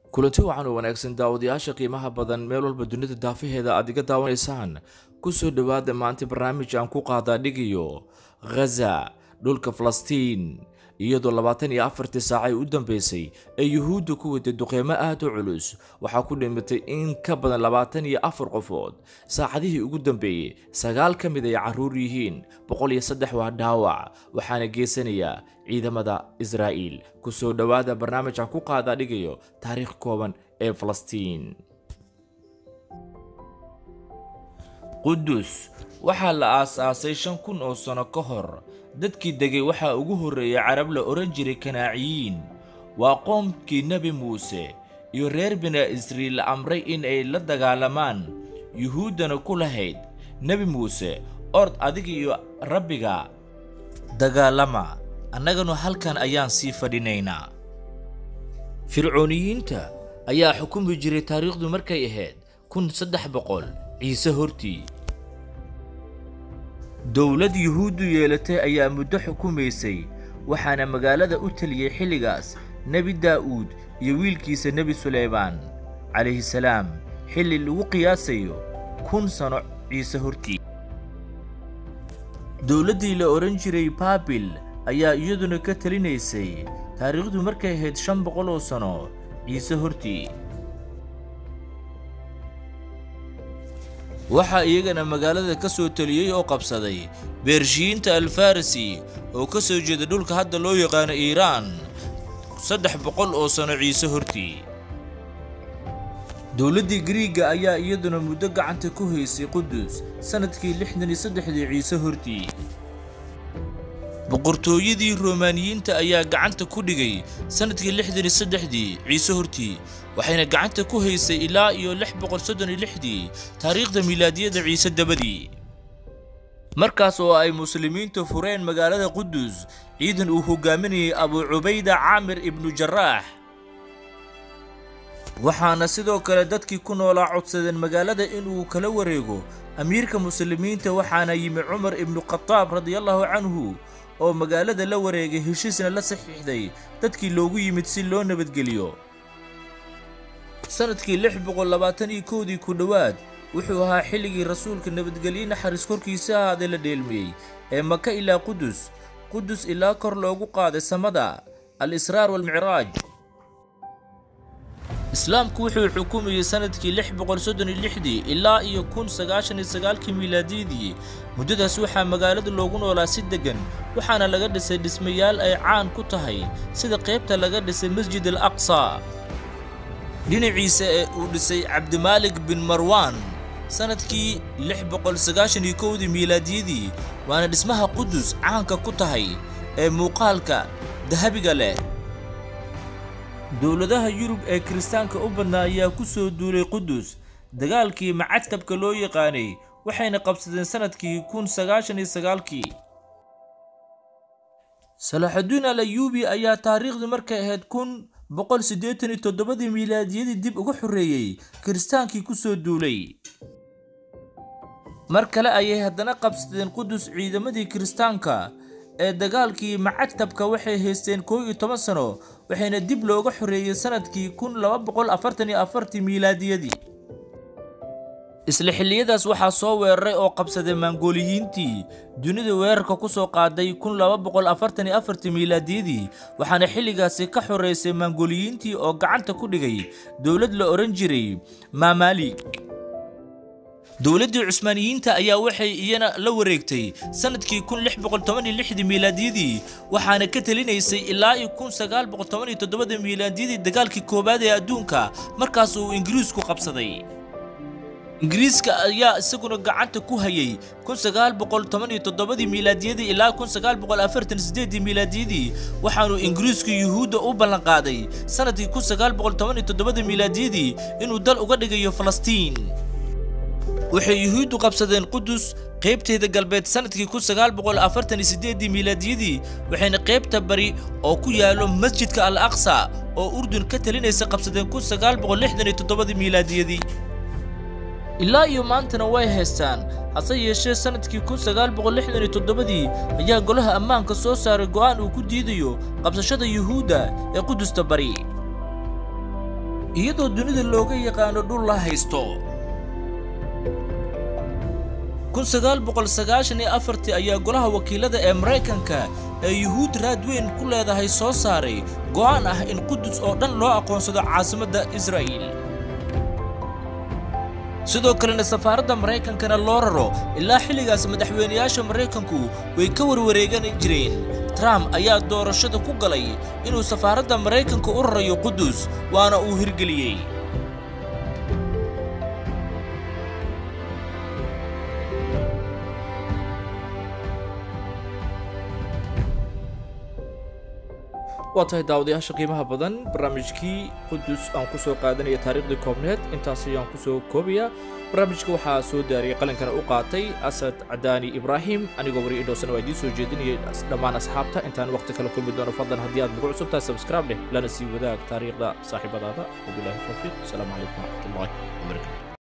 kulanti wacan oo wanaagsan daawadayaasha qiimaha badan meel walba dunida daafaheeda aad iga daawanaysaan ku soo dhowaada maanta barnaamij aan ku qaadaa dhigayo ghaza dhulka falastiin iyadoo labaatan iyo afartii saacay u dambeysay ee yuhuudda ku waday duqeymo aad u culus waxaa ku dhimatay in ka badan labaatan iyo afar qofood saacadihii ugu dambeeyey sagaal ka mid ay carruur yihiin boqol iyo saddex waa dhaawac waxaana geysanayaa ciidamada israa'iil ku soo dhowaada barnaamij aan ku qaadaa dhigayo taariikh kooban ee falastiin qudus waxaa la aas-aasay shan kun oo sano ka hor dadkii degay waxaa ugu horreeyay carab la odhan jiray kanaaciyiin waa qoomkii nebi muuse iyo reer bina israiil la amray in ay la dagaalamaan yuhuuddana ku lahayd nebi muuse ord adiga iyo rabbiga dagaalama annaganu halkan ayaan sii fadhinaynaa fircooniyiinta ayaa xukumi jiray taariikhdu markay ahayd kun saddex boqol ciise hortii dowlad yuhuuddu yeelatay ayaa muddo xukumaysay waxaana magaalada u teliyey xilligaas nebi daa'uud iyo wiilkiisa nebi suleymaan calayhi salaam xilli lagu qiyaasayo kun sano ciise hortii dowladdii la odhan jiray baabil ayaa iyaduna ka telinaysay taariikhdu markay ahayd shan boqol oo sano ciise hortii waxaa iyagana magaalada ka soo teliyey oo qabsaday beershiyiinta alfarisi oo ka soo jeeda dhulka hadda loo yaqaano iiraan saddex boqol oo sano ciise hortii dowladdii griiga ayaa iyaduna muddo gacanta ku haysay qudus sannadkii lixdan iyo saddexdii ciise hortii boqortooyadii romaaniyiinta ayaa gacanta ku dhigay sannadkii lixdan iyo saddexdii ciise hortii waxayna gacanta ku haysay ilaa iyo lix boqol soddon iyo lixdii taariikhda milaadiyada ciise dabadii markaas oo ay muslimiintu fureen magaalada qudus ciidan uu hogaaminayay abuu cubayda caamir ibnu jaraax waxaana sidoo kale dadkii ku noolaa codsadeen magaalada inuu kala wareego amiirka muslimiinta waxaana yimi cumar ibnu khataab radiallahu canhu oo magaalada la wareegay heshiisna la saxiixday dadkii loogu yimid si loo nabadgeliyo sannadkii lix boqol labaatan iyo kowdii ku dhowaad wuxuu ahaa xilligii rasuulka nabadgelye naxariis korkiisa ahaaday la dheelmiyey ee maka ilaa qudus qudus ilaa kor loogu qaaday samada al israar waalmicraaj islaamku wuxuu xukumayey sannadkii lix boqol soddon iyo lixdii ilaa iyo kun sagaashan iyo sagaalkii miilaadiyadii muddadaas waxaa magaalada loogu noolaa si deggan waxaana laga dhisay dhismayaal ay caan ku tahay sida qaybta laga dhisay masjid al aqsa dhinaciisa ee uu dhisay cabdimaalik bin marwaan sannadkii lix boqol sagaashan iyo kowdii miilaadiyadii waana dhismaha qudus caanka ku tahay ee muuqaalka dahabiga leh dowladaha yurub ee kiristaanka u badnaa ayaa ku soo duulay qudus dagaalkii macadkabka loo yaqaanay waxayna qabsadeen sannadkii kun sagaashan iyo sagaalkii salaaxudiin al ayuubi ayaa taariikhdu markay ahayd kun boqol siddeetan iyo toddobadii miilaadiyadii dib uga xoreeyey kiristaankii ku soo duulay mar kale ayay haddana qabsadeen qudus ciidamadii kiristaanka ee dagaalkii macadtabka waxay haysteen koo iyo toban sano waxayna dib looga xoreeyey sannadkii kun laba boqol afartan iyo afartii miilaadiyadii isla xilliyadaas waxaa soo weeraray oo qabsaday maangooliyiintii dunida weerarka ku soo qaaday kun laba boqol afartan iyo afartii miilaadiyadii waxaana xilligaasi ka xoreysay maangooliyiintii oo gacanta ku dhigay dowlad la odhan jiray maamaali dowladdii cusmaaniyiinta ayaa waxay iyana la wareegtay sannadkii kun lix boqol toban iyo lixdii miilaadiyadii waxaana ka telinaysay ilaa iyo kun sagaal boqol toban iyo toddobada miilaadiyadii dagaalkii koowaad ee adduunka markaas uu ingiriisku qabsaday ingiriiska ayaa isaguna gacanta ku hayay kun sagaal boqol toban iyo toddobadii miilaadiyadii ilaa kun sagaal boqol afartan sideedii miilaadiyadii waxaanuu ingiriisku yuhuudda u ballanqaaday sannadkii kun sagaal boqol toban iyo toddobadii miilaadiyadii inuu dal uga dhigayo falastiin waxay yuhuuddu qabsadeen qudus qaybteeda galbeed sannadkii kun sagaal boqol afartan iyo sideedii miilaadiyadii waxayna qaybta bari oo ku yaalo masjidka al aqsa oo urdun ka talinaysa qabsadeen kun sagaal boqol lixdan iyo toddobadii miilaadiyadii ilaa iyo maantana way haystaan hase yeeshee sannadkii kun sagaal boqol lixdan iyo toddobadii ayaa golaha ammaanka soo saaray go'aan uu ku diidayo qabsashada yuhuudda ee qudusta bari iyadoo dunida looga yaqaano dhul la haysto ayaa golaha wakiilada ee maraykanka ee yuhuud raad weyn ku leedahay soo saaray go'aan ah in qudus oo dhan loo aqoonsado caasimadda israa'iil sidoo kalena safaaradda maraykankana loo raro ilaa xilligaas madaxweynayaasha maraykanku way ka warwareegan jireen trump ayaa doorashada ku galay inuu safaaradda maraykanka u rarayo qudus waana uu hirgeliyey waa tahay daawadayaasha qiimaha badan barnaamijkii qudus aan ku soo qaadanaya taariikhdii koobneed intaas ayaan ku soo koobayaa barnaamijka waxaa soo daariyay qalinkana u qaatay asad cadaani ibraahim anigoo wari idhowsana waa idiin soo jeedinayay dhammaan asxaabta intaan waqti kale kulmi doono fadlan haddii aad nagu cusubtahay sabscribe leh lana sii wadaag taariikhda saaxiibadaada wabilaahi tawfiiq asalaamu calaykum waraxmatullahi wabarakatu